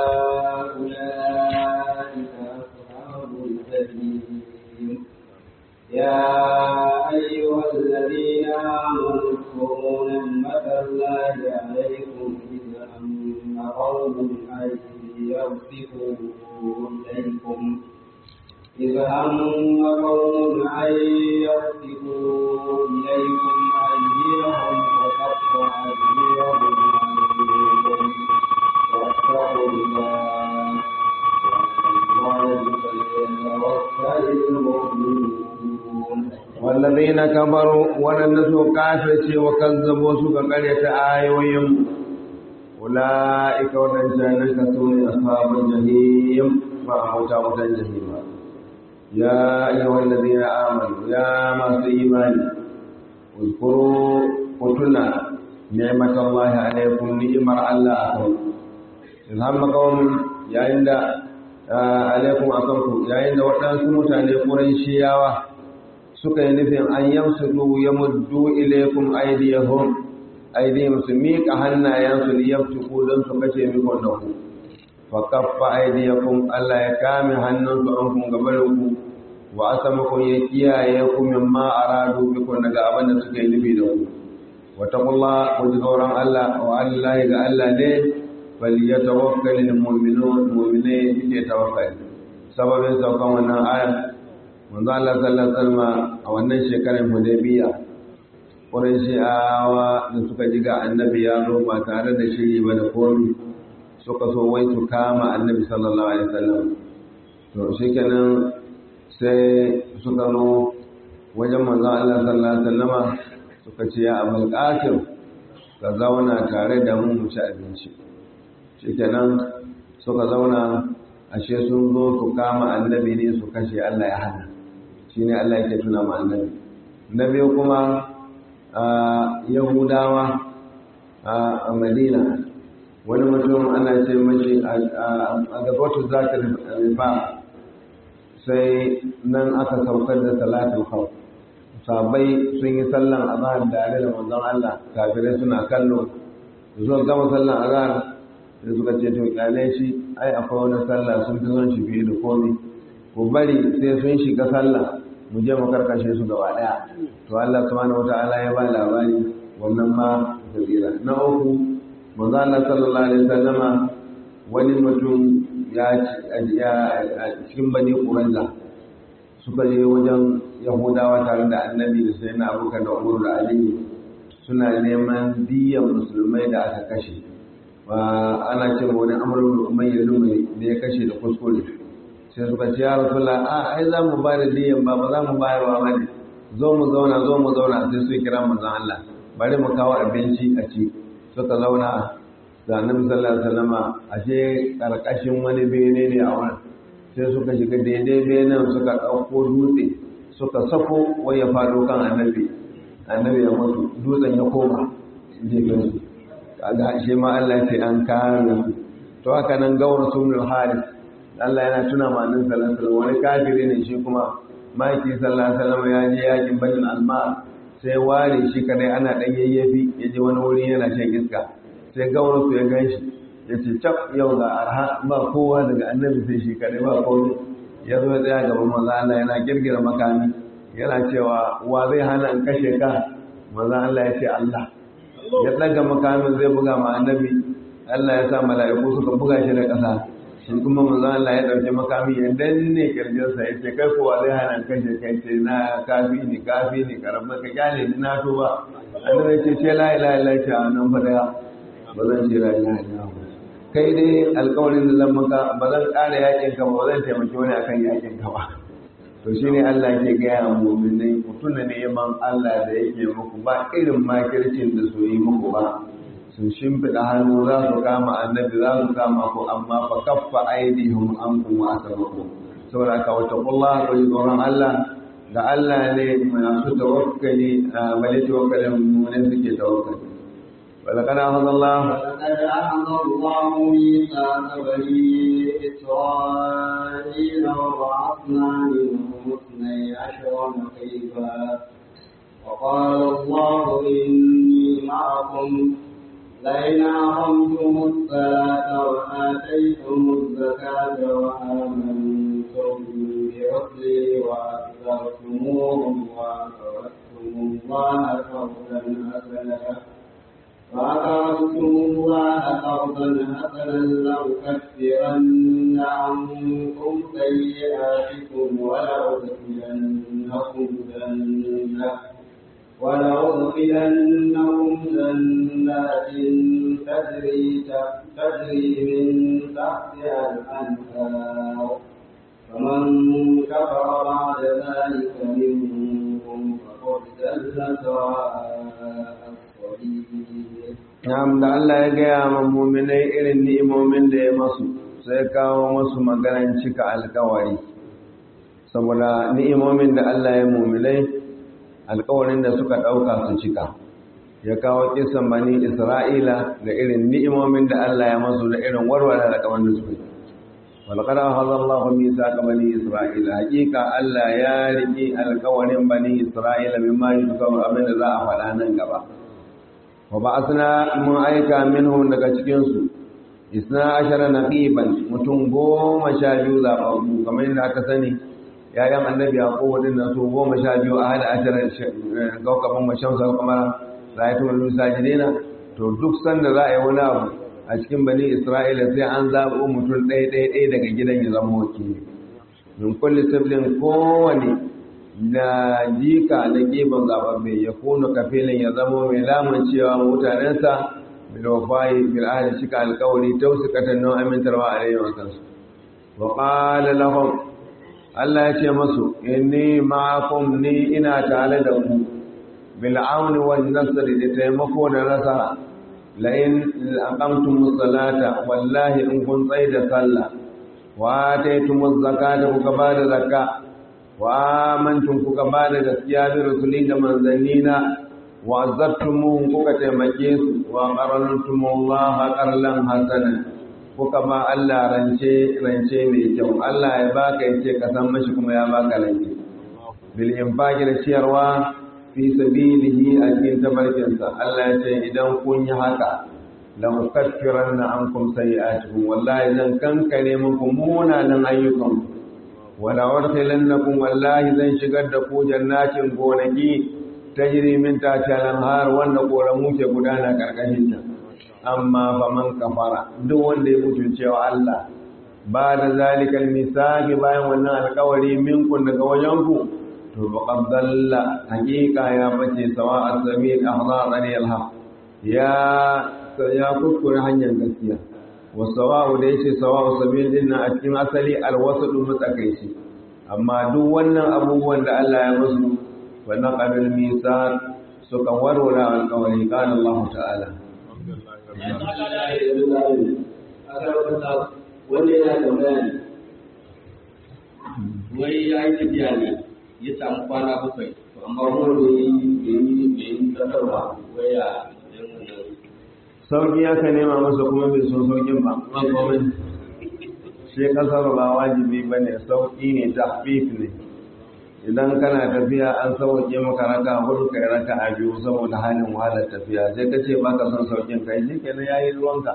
أولئك أصحاب الجحيم يا أيها الذين آمنوا اذكروا نعمة الله عليكم إذ هم قوم أن ليبسطوا إليكم إذ هم قوم أن يبسطوا إليكم أيديهم وقطع أيديهم عنكم واتقوا الله وعلى الله فليتوكل المؤمنون والذين كفروا ولنسوا كافرة وكذبوا سوك قرية آيوهم أولئك ودنسان كسون أصحاب الجحيم فأموتا موتا جهيما يا أيها الذين آمنوا يا ما إيمان اذكروا قتلنا نعمة الله عليكم نعمة الله أكبر إذ هم قوم يا عند عليكم أكبركم يا عند وطنكم متعني قريشياوة suka yi nufin an yamsudu ya muddu ilaikum aydiyahum aydihim su miƙa hannayensu li yaftuku don su kashe mikon da ku fa kaffa aydiyakum Allah ya kame hannunsu an kun gabarin ku wa asamakum ya kiyaye ku mimma aradu bikum daga abin da suka yi nufi da ku wa taqullah ku ji tsoron Allah wa Allah ga Allah ne falyatawakkalul mu'minun mu'mine yake tawakkali sababin saukan wannan aya manzo Allah sallallahu alaihi wasallam a wannan shekarar Hudaybiya Qurayshawa da suka ji ga Annabi ya zo ba tare da shiri ba da komai suka so wai su kama Annabi sallallahu alaihi wasallam to shikenan sai suka zo wajen manzo Allah sallallahu alaihi wasallama suka ce ya Abul Qasim ka zauna tare da mu mu ci abinci shikenan suka zauna ashe sun zo su kama annabi ne su kashe Allah ya hana shi ne Allah yake tuna ma annabi na biyu kuma yahudawa a madina wani mutum ana ce mashi a gabatu za ta rifa sai nan aka saukar da salatul khawf sabai sun yi sallan azhar tare da manzon Allah kafirai suna kallo zuwa gama sallan azhar da suka ce to kyale shi ai akwai wani sallah sun fi son shi fiye da komai ku bari sai sun shiga sallah mu je mu karkashe su gaba daya to Allah subhanahu wataala ya ba labari wannan ma kabira na uku manzo Allah sallallahu alaihi wasallama wani mutum ya a cikin bani Qurayza suka je wajen Yahudawa tare da Annabi da Sayyidina Abubakar da Umar da Ali suna neman diyan musulmai da aka kashe ba ana ce wani amurin umayya lumai da ya kashe da kuskure sai suka ce ya rasulullah a ai za mu ba da diyan ba ba za mu bayar ba bane zo mu zauna zo mu zauna sai su kira manzon Allah bari mu kawo abinci a ci suka zauna da annabi sallallahu alaihi wasallama ashe karkashin wani bene ne a wurin sai suka shiga daidai benen suka ɗauko dutse suka sako wai ya faɗo kan annabi annabi ya mutu dutsen ya koma gefen su kaga shi ma Allah ce an kare su to haka nan gawar sunul haris Allah yana tuna ma annabi sallallahu alaihi wani kafiri ne shi kuma maki sallallahu alaihi wasallam ya je yakin banin alma sai ware shi kadai ana dan yayyafi ya je wani wuri yana shan iska sai gawar su ya ganshi ya ce cap yau ga arha ba kowa daga annabi sai shi kadai ba komai ya zo ya tsaya gaban manzo Allah yana girgira makami yana cewa wa zai hana in kashe ka manzo Allah ya ce Allah ya ɗaga makamin zai buga ma annabi Allah ya sa mala'iku suka buga shi da ƙasa shi kuma manzo Allah ya ɗauki makami ya danne kirjinsa ya ce kai kowa zai hana kashe kai ce na kafi ni kafi ni karamba ka kyale ni na tuba annabi ya ce ce la ilaha illa ta nan fa daya ba zan ce la ilaha illa kai dai alƙawarin da zan maka ba zan ƙara yakin ka ba ba zan taimaki wani akan yakin ka ba to shi ne Allah ke gaya muminai ku tuna neman Allah da yake muku ba irin makircin da su yi muku ba sun shimfiɗa hannu za su kama annabi za su kama ku amma fa kaffa aidihum an kuma asabaku saboda ka wata kullah ko yi tsoron Allah ga Allah ne masu tawakkali a bale tawakkalin mummune suke tawakkali ولقد أخذ الله ولقد أخذ الله ميثاق بني إسرائيل وبعثنا منهم اثني عشر نقيبا وقال الله إني معكم لئن أقمتم الصلاة وآتيتم الزكاة وآمنتم برسلي وأكثرتموهم وأقرضتم الله قرضا حسنا وأقرضتم الله قرضا حسنا لأكفرن ولأدخلنهم جنة ولأدخلنهم جنات تجري تجري من تحتها الأنهار فمن كفر بعد ذلك منهم فقد ضل سواء السبيل Na'am da Allah ya gaya ma muminai irin ni'imomin da ya masu sai kawo masu maganan cika alkawari saboda ni'imomin da Allah ya muminai alkawarin da suka ɗauka su cika ya kawo kisan bani Isra'ila da irin ni'imomin da Allah ya masu da irin warware alkawarin da suka yi walqad akhadha Allahu mithaqa bani Isra'ila hakika Allah ya riki alkawarin bani Isra'ila mimma yuzkaru abin da za a faɗa nan gaba wa ba'athna mun aika minhum daga cikin su isna ashara naqiban mutum goma sha biyu zababbu kamar yadda aka sani yayan annabi yaqub din nan su goma sha biyu a hada ashara gaukaban mashamsa kuma rayatu min sajidina to duk sanda za a yi wani abu a cikin bani isra'ila sai an zaɓo mutum ɗaya ɗaya ɗaya daga gidan ya zama wakili min kulli siblin kowane na jika na gefen zaɓaɓɓe ya kuna kafilin ya zama mai lamun cewa mutanensa bil wafayi bil ahli cika alƙawari tausikatan nan amintarwa a rayuwar kansu wa qala lahum Allah ya ce masu inni ma'akum ni ina tare da ku bil auni wan nasr da taimako da nasara la in aqamtum salata wallahi in kun tsai da sallah wa ataytum zakata kuka ba da zakka wa amantum kuka ba da gaskiya bi rusuli da manzannina wa azzabtumuhum kuka taimake su wa qarantum Allah qarlan hasana kuka ba Allah rance rance mai kyau Allah ya baka yace ka san mashi kuma ya baka rance bil infaqi da ciyarwa fi sabilihi a cikin tabarkinsa Allah ya ce idan kun yi haka la mukaffiranna ankum sayi'atukum wallahi zan kankare muku munanan ayyukan wala wartilannakum wallahi zan shigar da ku jannatin gonaki tajri min tahtiha al-anhar wanda koramu ke gudana karkashin ta amma faman kafara duk wanda ya mutuncewa Allah ba da zalikal misaki bayan wannan alkawari minkun daga wajenku to faqad dalla haqiqa ya bace sawa as-sabil ahzarani al-haq ya ya kuskure hanyar gaskiya wa sawa'u da yace sawa'u sabil din a cikin asali al-wasadu matsakaici amma duk wannan abubuwan da Allah ya musu wa naqalul misaq suka warware alkawari qala Allah ta'ala wanda yana da bayani wai ya yi tafiya ne ya samu kwana bakwai to amma kuma bai yi bai yi bai yi kasarwa wai ya yin wannan sauki ya ka nema masa kuma bai so saukin ba ma komai shi kasar ba wajibi ba ne sauki ne tahfif ne idan kana tafiya an sauke maka raka hudu kai raka a biyu saboda halin wahalar tafiya sai ka ce baka son saukin kai shi kenan yayi ruwanka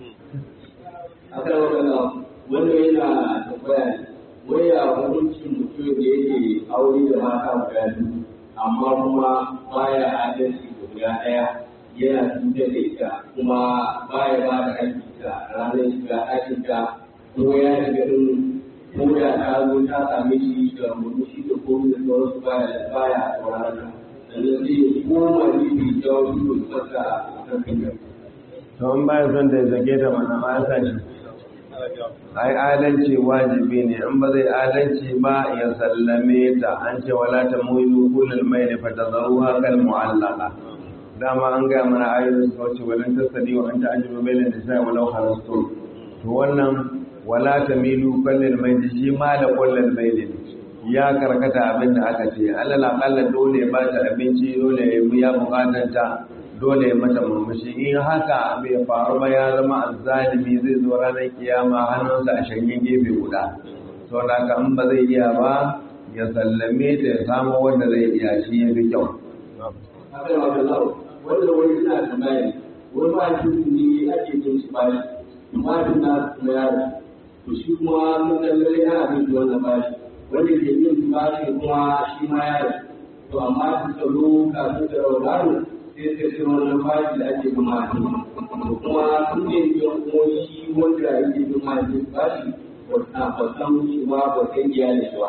aka yi wakana wanda yana tambaya ne wai ya hukuncin mutum da yake aure da mata guda biyu amma kuma baya adalci da guda ɗaya yana cutar da ita kuma baya ba da aiki ta ranar shiga ɗakin ta ko ya shiga ɗin ko da ta zo ta same shi da murmushi da komai da sauransu baya baya sauraron ta sannan sai ya koma gefe ta wasu da a kan kanyar. to in baya son da ya zage ta mana ma ya sa shi ai adalci wajibi ne in ba zai adalci ba ya sallame ta an ce wala ta muyu kullal mayli fa tazaruha kal mu'allaqa dama an ga mana ayoyin su wace walan tasadi wa anta ajibu bainal nisa'i walau kharastu to wannan wala tamilu kullal mayli shi ma da kullal mayli ya karkata abin da aka ce alal aqalla dole ba ta abinci dole ya bukatanta dole ya mata murmushi in haka bai faru ba ya zama azzalimi zai zo ranar kiyama hannunsa a shanye gefe guda sau da haka in ba zai iya ba ya sallame ta ya samu wanda zai iya shi ya fi kyau haka da wata lau wanda wani suna tambaya wani ba shi ne ake jin shi bashi amma da na kuma yaro to shi kuma mun lallai ana bin shi wannan bashi wanda ke yin bashi kuma shi ma yaro to amma da tsaro kafin da raunaro sai sai sai wannan bashi da ake bin mahaifi to kuma sun ne biyan kuma shi wanda yake bin mahaifi bashi wata ba san shi ba ba san iyalin shi ba to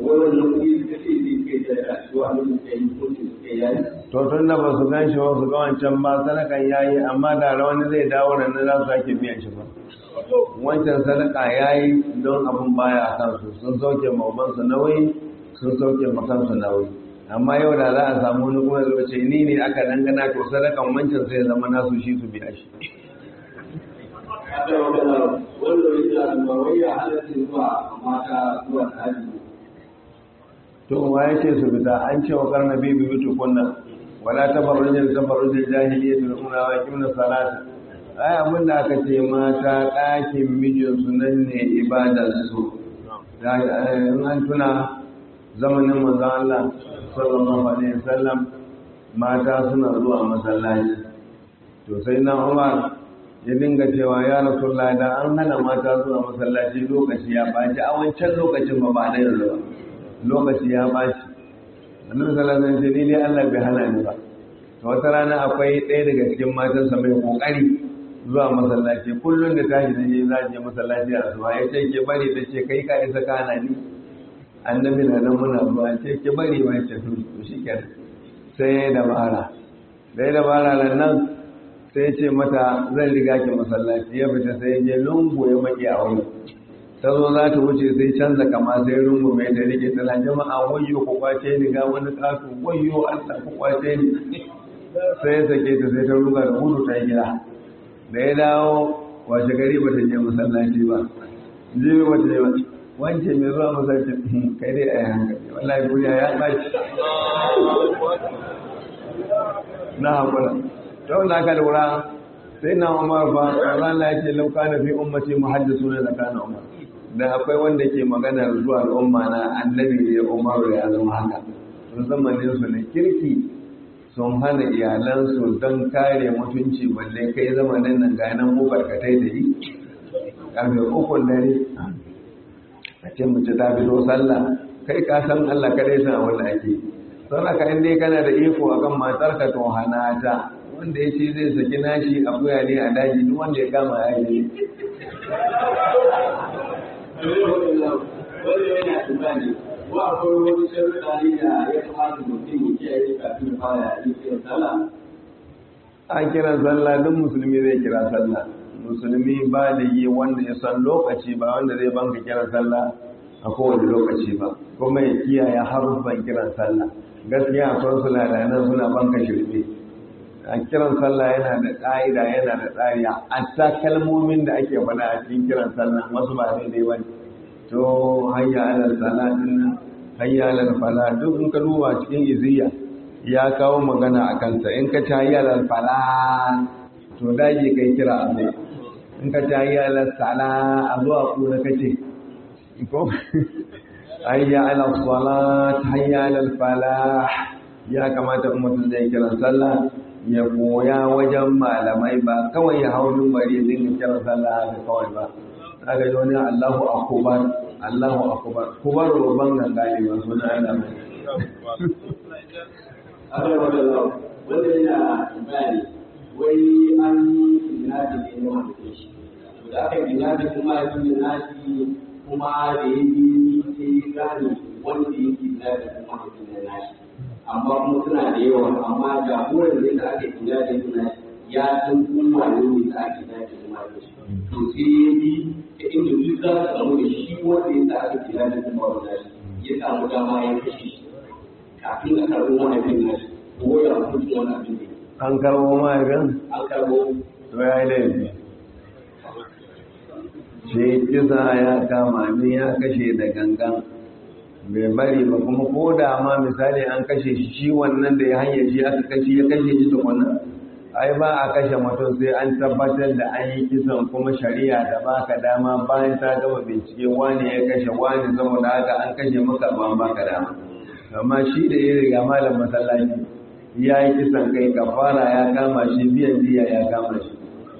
wannan kuɗi suka ce zai kai sadaka shi wa abin da yi kuɗin suka yayi to tun da ba su gan shi ba su ga wancan ba sadakan ya yi amma da wani zai dawo nan za su sake biyan shi ba wancan sadaka ya yi don abin baya a kansu sun sauke mabansu nauyi sun sauke makansu nauyi amma yau da za a samu wani kuma zai ce ni ne aka dangana to sadakan wancan sai zama nasu shi su biya shi aka yi magana wanda ya ce ba wai ya halatta zuwa mata zuwa hajji to wa ya ce su fita an ce wa karna bibi bitu kunna wala tabarrujin tabarrujin jahiliyyah ula wa kimna salata ai abin da aka ce mata ɗakin mijinsu nan ne ibadarsu in an tuna zamanin manzon Allah sallallahu alaihi wasallam mata suna zuwa masallaci to sai na Umar ya dinga cewa ya Rasulullah da an hana mata zuwa masallaci lokaci ya baci a wancan lokacin ba ba da yanzu ba lokaci ya baci annabi sallallahu alaihi wasallam ni dai Allah bai hana ni ba to wata rana akwai ɗaya daga cikin matansa mai kokari zuwa masallaci kullum da tashi da je za je masallaci a zuwa ya ce ke bari ta ce kai ka isa kana ni annabi na nan muna zuwa ce ke bari ba ce to shi kenan sai ya dabara da ya dabara nan nan sai ce mata zan riga ki masallaci ya fita sai je lungu ya maki a wani ta zo za ta wuce sai canza kama sai rungu mai da rike tana jama'a wayyo ku kwace ni ga wani kasu wayyo Allah ku kwace ni sai ya sake ta sai ta ruga da gudu ta gida da ya dawo washe gari ba ta je masallaci ba jibi ba ta je ba wance mai zuwa masallaci kai dai a yi hankali wallahi duniya ya ɓaci na haƙura ta wanda aka lura sai na umar ba Allah ya ce lauka na fi ummati muhaddisu ne da kana umar da akwai wanda ke maganar zuwa al'umma na annabi ne umaru ya zama haka sun zamanin su ne kirki sun hana iyalansu don kare mutunci balle kai zamanin nan ga nan mu barkatai da yi karfe ukun dare a ce mace ta fito sallah kai ka san Allah kadai san wanda ake don haka in dai kana da iko akan matarka to hana ta wanda ya ce zai saki nashi a buya ne a daji duk wanda ya kama ya yi wanda yana tunani ko akwai wani sharuɗa ne da ya kamata mutum ya kiyaye kafin fara yin kiran sallah an kiran sallah duk musulmi zai kira sallah musulmi ba da yi wanda ya san lokaci ba wanda zai banka kiran sallah a kowane lokaci ba kuma ya kiyaye haruffan kiran sallah gaskiya akwai su ladanan suna banka shirme a kiran sallah yana da ƙa'ida yana da tsari a kalmomin da ake faɗa a cikin kiran sallah wasu ba daidai ba to hayya alal sala din hayya alal fala duk in ka duba cikin iziya ya kawo magana a kansa in ka ci hayya alal fala to dage kai kira a mai in ka ci hayya alal sala a zuwa kuna kace ko hayya alal salat hayya alal falah ya kamata in mutum zai kiran sallah ya koya wajen malamai ba kawai ya hau bari ya dinga kiran sallah haka kawai ba aka yi wani Allahu akubar Allahu akubar kubar babban ganga ne ba suna Allah ba akwai wanda wanda yana bayani wai an yi nadi ne na wanda shi to da aka yi nadi kuma ya yi nadi kuma da ya yi sai ya gane wanda ya yi nadi kuma ya yi nadi amma kuma suna da yawa amma jagoran da aka yi nadi kuma ya san kuma ne da ake nadi kuma da shi to sai ya bi ta inda duk za su samu da shi wanda ya sa aka kira da kuma wanda ya samu dama ya kashe shi kafin a karɓo wani abin na shi ko ya mutu wani abin ne an karbo mahaifin an karɓo to ya yi laifi shi kisa ya kama ni ya kashe da gangan bai bari ba kuma ko da ma misali an kashe shi shi wannan da ya hanyar shi aka kashe ya kashe shi tukuna ai ba a kashe mutum sai an tabbatar da an yi kisan kuma shari'a da baka dama bayan ta gama bincike wani ya kashe wani saboda haka an kashe maka ban baka dama amma shi da ya riga malam masallaci ya yi kisan kai kafara ya kama shi biyan diya ya kama shi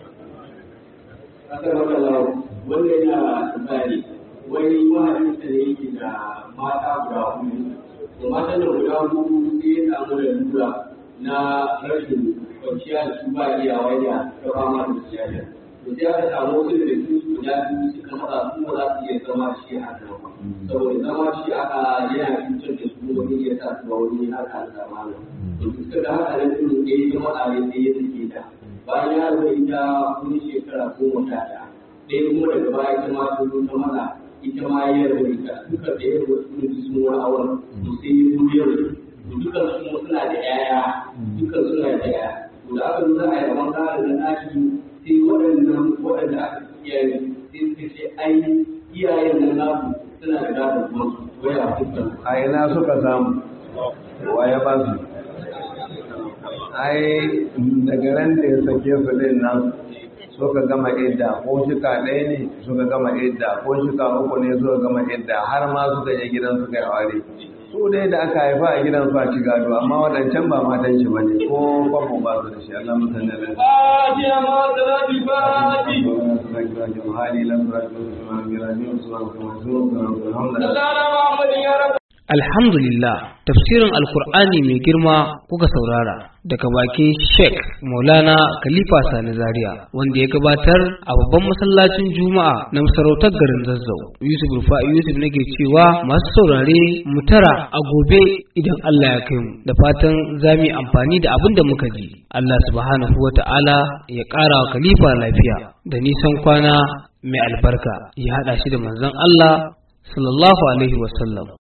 kasar wakala wanda yana tsari wai mahaifinsa ne yake da mata guda hudu to matan da guda hudu sai ya samu da lura na rashin kwanciya da su ba iya waya ta fama da siyasa to sai aka samu wasu da su guda biyu suka matsa su ba za su iya zama shi haka ba saboda zama shi haka yana cutar da su wani ya sa su ba wani haka da zamana to suka ga haka nan din da ya zama a yadda ya suke da bayan ya rubuta ita wani shekara goma sha ɗaya ɗaya kuma daga baya ita ma ta zo ta mana ita ma ya rubuta duka da ya rubuta sun ji sun wani auren to sai ya zo ya rubuta to dukan su suna da ƴaƴa dukan suna da ƴaƴa to da aka zo za a yi rabon gado na ɗaki sai waɗannan waɗanda aka iyaye sai suka ce ai iyayen nan nasu suna da gado kuma su waya dukkan a ina suka samu wa ya ba su ai daga ran da ya sake su din nan suka gama idda ko shika ɗaya ne suka gama idda ko shika uku ne suka gama idda har ma suka je gidan suka yi aure su dai da aka haifa a gidan su a ci gado amma waɗancan ba matan shi bane ko kwamfan ba su da shi Allah musan da lafiya فاتحة مع صلاة الفاتحة hali lan suratu wa mirajin suwan kuma suwan alhamdulillah سلام محمد يا رب Alhamdulillah, tafsirin Alkur'ani mai girma kuka saurara daga bakin Sheikh Maulana Khalifa Sani Zaria wanda ya gabatar a babban masallacin Juma'a na masarautar garin Zazzau. Yusuf Rufa'i Yusuf nake cewa masu saurare mu tara a gobe idan Allah ya kai mu da fatan za mu yi amfani da abin da muka ji. Allah subhanahu wa ta'ala ya ƙara wa Khalifa lafiya da nisan kwana mai albarka ya haɗa shi da manzon Allah sallallahu alaihi wasallam.